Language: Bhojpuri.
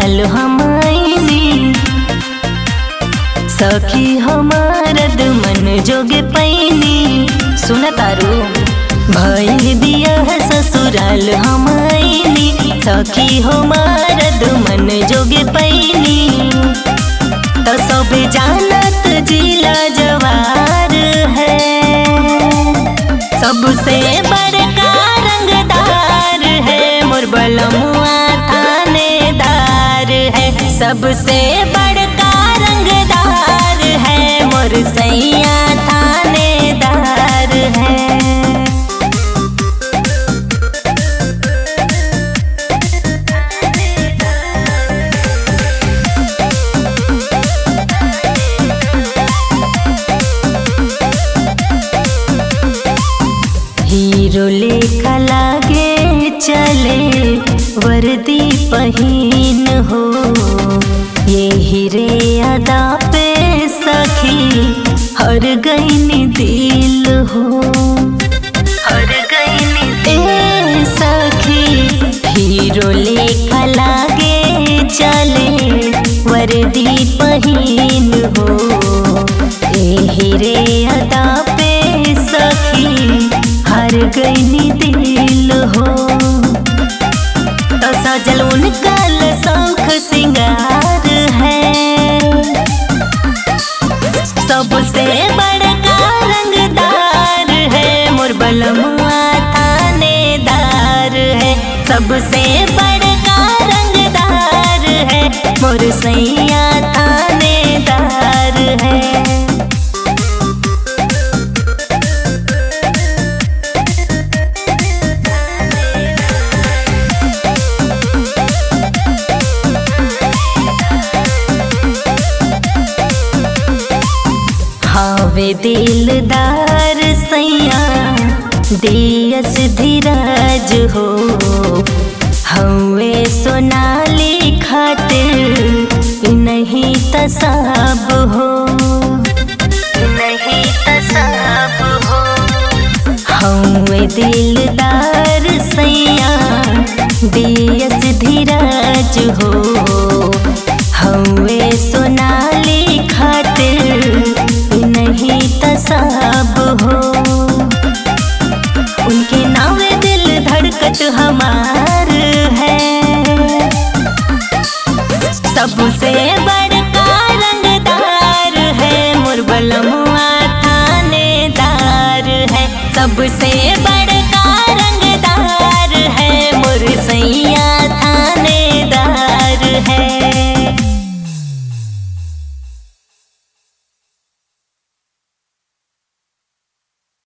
ससुराल हम आईनी सखी हमारद मन जोगे पैनी सुन तारू भइल दिया ससुराल हम आईनी सखी हमारद मन जोगे पैनी तो सब जानत जिला जवार है सबसे बड़का रंगदार है मोर बलमुआ थानेदार है सबसे बड़का रंगदार है मोर सैया थानेदार है हीरो लेखा लागे चले वर्दी पहिन हो ये हीरे अदा पे सखी हर गईनी दिल हो हर गईनी ए सखी हीरो लेखा लागे चले वर्दी पहिन हो ए हीरे अदा पे सखी हर गईनी दिल हो तो सजल उनका शौख सिंगार है सबसे बड़का रंगदार है मोर बलमुआ थानेदार है सबसे बड़का रंगदार है मोर सैया थानेदार है हावे दिलदार सैया दियस धीरज हो हवे सोनाली खातिर नहीं तसाब हो नहीं तसाब हो हवे दिलदार सैया दियस धीरज हो हवे सोनाली खातिर नहीं तसाब हो उनके नावे दिल धड़कत हमार है सबसे बड़का रंगदार है मोर बलमुआ थानेदार है सबसे बड़ा